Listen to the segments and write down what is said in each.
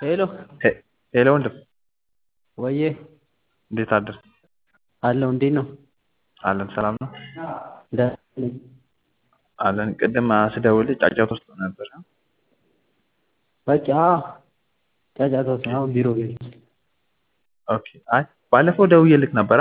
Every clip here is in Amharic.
ሄሎ ሄሎ ወንድም ወዬ እንዴት አደርክ? አለሁ እንዴት ነው? አለን ሰላም ነው ደህና ነኝ። አለን። ቅድም ስደውልልህ ጫጫታ ውስጥ ነበር። በቃ ጫጫታ ውስጥ ነው። አሁን ቢሮ ገብቼ ኦኬ። አይ ባለፈው ደውዬልህ ነበራ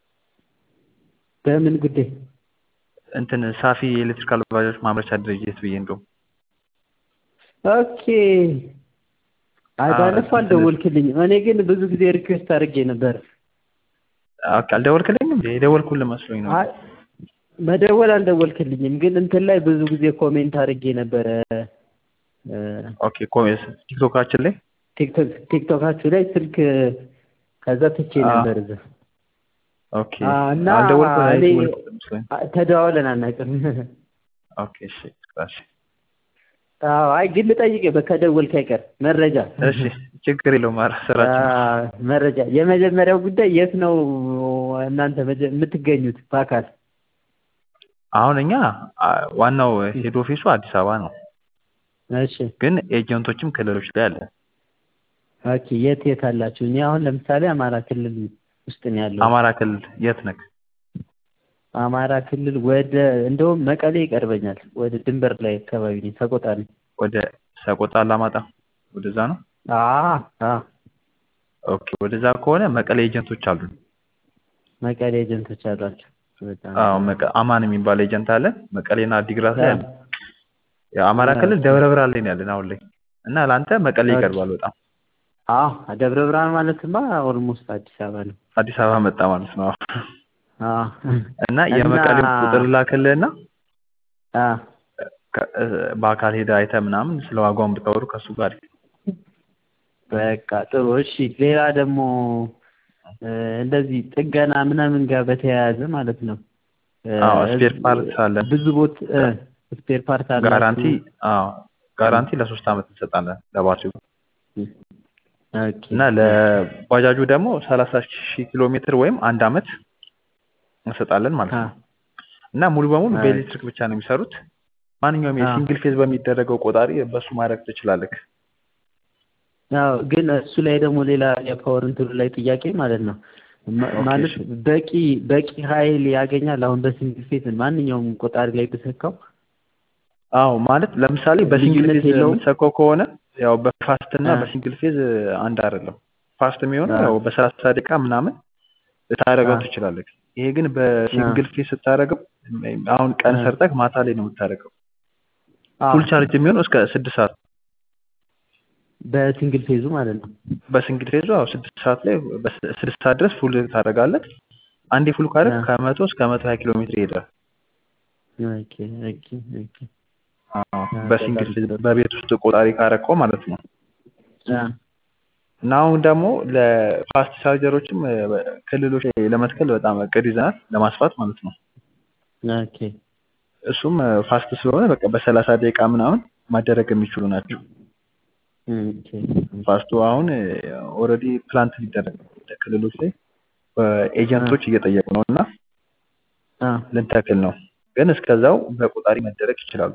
በምን ጉዳይ? እንትን ሳፊ የኤሌክትሪካል ባጃጆች ማምረቻ ድርጅት ብዬ እንደውም ኦኬ። አይ ባለፈው አልደወልክልኝም። እኔ ግን ብዙ ጊዜ ሪኩዌስት አድርጌ ነበር። ኦኬ። አልደወልክልኝም እንዴ? የደወልኩልህ መስሎኝ ነው። አይ መደወል አልደወልክልኝም፣ ግን እንትን ላይ ብዙ ጊዜ ኮሜንት አድርጌ ነበረ። ኦኬ። ኮሜንት ቲክቶካችን ላይ ቲክቶክ ቲክቶካችሁ ላይ ስልክ ከዛ ትቼ ነበር እዛ ኦኬ። እና አልደወልኩልህ እኔ የደወልኩልህ መስሎኝ። ተደዋውለን አናውቅም። ኦኬ። እሺ እሺ አዎ፣ አይ ግን ልጠይቅህ ከደወልክ አይቀር መረጃ እሺ ችግር የለውም። ኧረ ስራችን አ- መረጃ የመጀመሪያው ጉዳይ የት ነው እናንተ መጀ- የምትገኙት በአካል? አሁን እኛ አ፣ ዋናው ሄድ ኦፊሱ አዲስ አበባ ነው፣ እሺ ግን ኤጀንቶችም ክልሎች ላይ አለ። ኦኬ። የት የት አላችሁ? እኔ አሁን ለምሳሌ አማራ ክልል ውስጥ ነው ያለው። አማራ ክልል የት ነክ? አማራ ክልል ወደ እንደውም መቀሌ ይቀርበኛል። ወደ ድንበር ላይ አካባቢ ነኝ፣ ሰቆጣ ነኝ። ወደ ሰቆጣ አላማጣ ወደዛ ነው። አ አ ኦኬ ወደዛ ከሆነ መቀሌ ኤጀንቶች አሉ። መቀሌ ኤጀንቶች አሏቸው። በጣም አዎ መቀ- አማን የሚባል ኤጀንት አለ። መቀሌና አዲግራት ላይ አ- አለ። የአማራ ክልል ደብረ ብርሃን ላይ ነው ያለን አሁን ላይ እና ለአንተ መቀሌ ኦኬ። ይቀርባል በጣም አዎ ደብረ ብርሃን ማለትማ ኦልሞስት አዲስ አበባ ነው። አዲስ አበባ መጣ ማለት ነው። አ እና የመቀሌው እና- ቁጥር ላክልህና አ ከ- በአካል ሄደህ አይተህ ምናምን ስለ ዋጋውን ብታወሩ ከእሱ ጋር በቃ ጥሩ እሺ። ሌላ ደግሞ እ፣ እንደዚህ ጥገና ምናምን ጋር በተያያዘ ማለት ነው እ፣ አዎ ስፔር ፓርት አለ ብዙ ቦት ስፔር ፓርት አለ ጋራንቲ አዎ ጋራንቲ ለሶስት አመት እንሰጣለን ለባትሪው ኦኬ እና ለባጃጁ ደግሞ ሰላሳ ሺህ ኪሎ ሜትር ወይም አንድ አመት እንሰጣለን ማለት አ ነው። እና ሙሉ በሙሉ አይ። በኤሌክትሪክ ብቻ ነው የሚሰሩት። ማንኛውም አ የሲንግል ፌዝ በሚደረገው ቆጣሪ በሱ ማድረግ ትችላለህ። ያው ግን እሱ ላይ ደግሞ ሌላ የፓወር እንትኑ ላይ ጥያቄ ማለት ነው ማ- ኦኬ፣ ማለት እሺ። በቂ በቂ ኃይል ያገኛል። አሁን በሲንግል ፌዝ ማንኛውም ቆጣሪ ላይ ብሰካው አዎ ማለት ለምሳሌ በሲንግል ልዩነት ፌዝ የለውም? የምትሰካው ከሆነ ያው በፋስት እና አ በሲንግል ፌዝ አንድ አይደለም። ፋስት የሚሆነው አ ያው በሰላሳ ደቂቃ ምናምን ልታደርገው አ ትችላለህ። ይሄ ግን አ በሲንግል ፌዝ ስታደርገው አሁን ቀን አ ሰርተህ ማታ ላይ ነው የምታደርገው። አ ፉል ቻርጅ የሚሆነው እስከ ስድስት ሰዓት በሲንግል ፌዙ ማለት ነው። በሲንግል ፌዙ ያው ስድስት ሰዓት ላይ በስ- ስድስት ሰዓት ድረስ ፉል ታደርጋለህ። አንዴ ፉል ካደረግ አ ከመቶ እስከ መቶ ሀያ ኪሎ ሜትር ይሄዳል። ኦኬ ኦኬ ኦኬ አዎ አ በሲንግል በጣም ፌዝ ጥሩ በቤት ውስጥ ቆጣሪ ካረቀው ማለት ነው። አ እና አሁን ደግሞ ለፋስት ቻርጀሮችም እ፣ ክልሎች ላይ ለመትከል በጣም እቅድ ይዘናል ለማስፋት ማለት ነው። ኦኬ እሱም እ፣ ፋስት ስለሆነ በቃ በሰላሳ ደቂቃ ምናምን ማደረግ የሚችሉ ናቸው። ኦኬ ፋስቱ አሁን ኦልሬዲ ፕላንት ሊደረግ ነው ወደ ክልሎች ላይ አ በኤጀንቶች እየጠየቁ ነው እና አ ልንተክል ነው። ግን እስከዛው በቆጣሪ መደረግ ይችላሉ።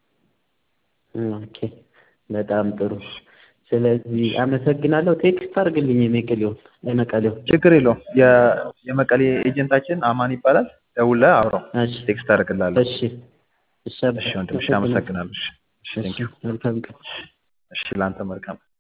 ኦኬ በጣም ጥሩ። ስለዚህ አመሰግናለሁ። ቴክስት አድርግልኝ የመቀሌው የመቀሌው። ችግር የለውም። የ- የመቀሌ ኤጀንታችን አማን ይባላል። ደውለህ አውራው፣ እሺ ቴክስት አደርግልሃለሁ። እሺ እሺ እሺ ወንድም፣ እሺ አመሰግናለሁ። አመሰግናለሁ። እሺ እሺ፣ እሺ ቴንኪው። መልካም ቀን። እሺ ለአንተ መልካም